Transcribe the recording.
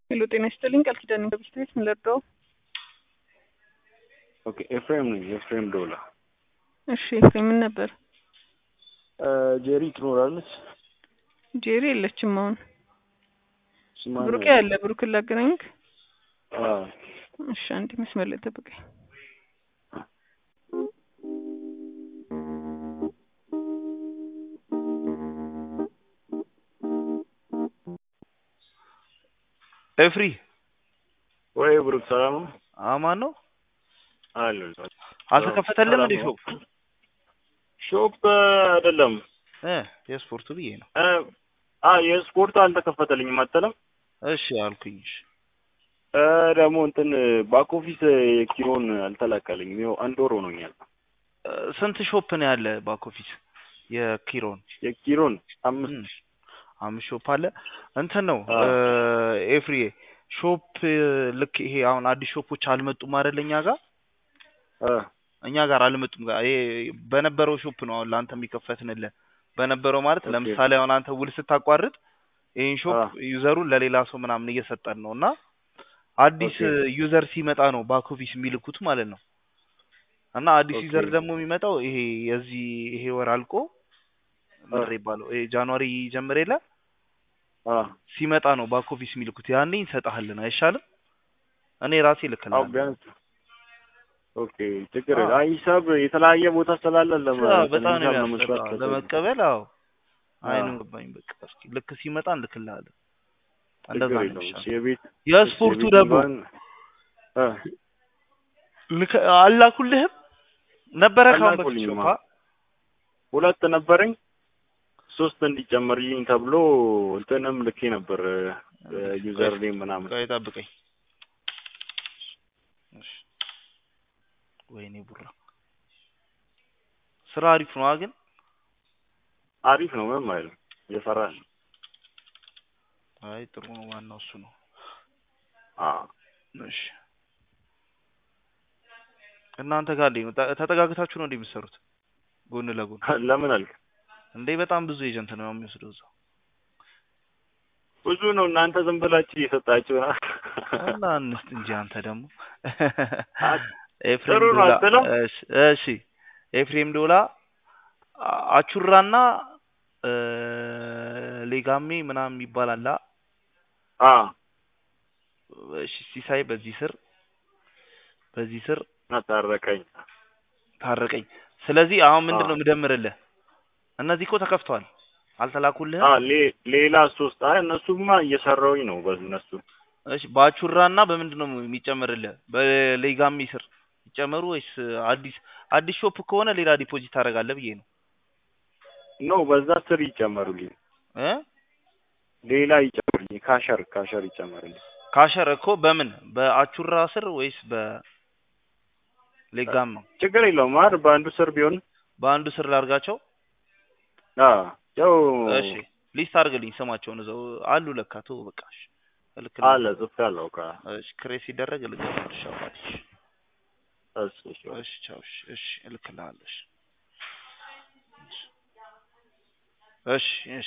ሄሎ ጤና ይስጥልኝ ቃል ኪዳን ከብስት ቤት ምን ልርዳው? ኦኬ ኤፍሬም ነኝ። ኤፍሬም ዶላ። እሺ ኤፍሬም ምን ነበር? ጄሪ ትኖራለች? ጄሪ የለችም አሁን። ስማን ብሩኬ አለ። ብሩክን ላገናኝክ? አዎ እሺ አንዴ መስመር ላይ ጠብቀኝ። ኤፍሪ ወይ ብሩክ ሰላም ነው? አማን ነው። አለ አልተከፈተልም እንዴ ሾፕ? ሾፕ አይደለም እ የስፖርቱ ብዬ ነው። እ አ የስፖርቱ አልተከፈተልኝም አትልም? እሺ አልኩኝ። እሺ እ ደግሞ እንትን ባክ ኦፊስ የኪሮን አልተላከልኝም። ይኸው አንድ ወር ሆኖኛል። እ ስንት ሾፕ ነው ያለ ባክ ኦፊስ የኪሮን? የኪሮን አምስት እም፣ አምስት ሾፕ አለ። እንትን ነው አዎ። እ ኤፍሪዬ ሾፕ ልክ ይሄ አሁን አዲስ ሾፖች አልመጡም አይደል እኛ ጋር እ እኛ ጋር አልመጡም። ጋር ይሄ በነበረው ሾፕ ነው አሁን ለአንተ የሚከፈትንልህ በነበረው ማለት ኦኬ። ለምሳሌ አሁን አንተ ውል ስታቋርጥ ይህን ሾፕ አ ዩዘሩን ለሌላ ሰው ምናምን እየሰጠን ነው እና አዲስ ኦኬ። ዩዘር ሲመጣ ነው ባክ ኦፊስ የሚልኩት ማለት ነው። እና አዲስ ኦኬ። ዩዘር ደግሞ የሚመጣው ይሄ የዚህ ይሄ ወር አልቆ አ ምድር ይባለው ይሄ ጃንዋሪ ጀምር የለ አ ሲመጣ ነው ባክ ኦፊስ የሚልኩት። ያኔ እንሰጥሃለን አይሻልም? እኔ ራሴ አዎ ልክልሃለሁ። ቢያንስ ኦኬ ችግር አዎ የለም። አይ ሂሳብ የተለያየ ቦታ ስላለ ለመ አዎ፣ እንትን በጣም ነው ሂሳብ ለመስራት የሚያስጠላው ከበደ። ለመቀበል። አዎ አይኑን አዎ ገባኝ። በቃ እስኪ ልክ ሲመጣ እንልክልሃለን። ችግር እንደዛ ነው የለውም። እሺ የሚሻለው። የቤት እሺ የስፖርቱ የቤት ደግሞ እንኳን እ ልክ አላኩልህም ነበረ ካሁን በፊት አላኩልኝማ ሾፓ ሁለት ነበረኝ ሶስት እንዲጨመርልኝ ተብሎ እንትንም ልኬ ነበር ዩዘር ኔም ምናምን ቆይ ጠብቀኝ። እሺ ወይኔ ቡራ ስራ አሪፍ ነው ግን አሪፍ ነው። ምንም አይልም። እየሰራ ነው። አይ ጥሩ ነው። ዋናው እሱ ነው። አዎ እሺ እናንተ ጋር እንዴት ነው? ተ- ተጠጋግታችሁ ነው እንዴ የምትሰሩት? ጎን ለጎን ለምን አልክ? እንዴ? በጣም ብዙ ኤጀንት ነው የሚወስደው እዛው ብዙ ነው። እናንተ ዝም ብላችሁ እየሰጣችሁ ነው። እና እንስት እንጂ አንተ ደግሞ አ- ኤፍሬም ጥሩ ነው ዶላ አትለው? እሺ እሺ ኤፍሬም ዶላ አ- አቹራና እ፣ ሌጋሜ ምናምን የሚባል አለ። አዎ እሺ ሲሳይ በዚህ ስር በዚህ ስር አታረቀኝ። ታረቀኝ። ስለዚህ አሁን ምንድን አዎ ነው የምደምርልህ? እነዚህ እኮ ተከፍተዋል አልተላኩልህም? አዎ ሌ- ሌላ ሶስት አይ እነሱማ እየሰራሁኝ ነው በእነሱ እሺ በአቹራና በምንድን ነው የሚጨምርልህ? በሌጋሚ ስር ይጨመሩ ወይስ አዲስ አዲስ ሾፕ ከሆነ ሌላ ዲፖዚት ታደርጋለህ ብዬ ነው ኖ በዛ ስር ይጨመሩልኝ። እ ሌላ ይጨመሩልኝ። ካሸር ካሸር ይጨመሩልኝ። ካሸር እኮ በምን በአቹራ ስር ወይስ በሌጋም ነው? ችግር የለውም። ማር በአንዱ ስር ቢሆን በአንዱ ስር ላድርጋቸው። አዎ ያው እሺ ሊስት አድርግልኝ ስማቸውን እዛው አሉ ለካ ተው በቃ እሺ አለ እልክልሃለሁ። ጽፌያለሁ። ካ እሺ ክሬት ሲደረግ እልክልሃለሁ። እሺ አባቴ እሺ እሺ እሺ ቻው እሺ እሺ እልክልሃለሁ። እሺ እሺ እሺ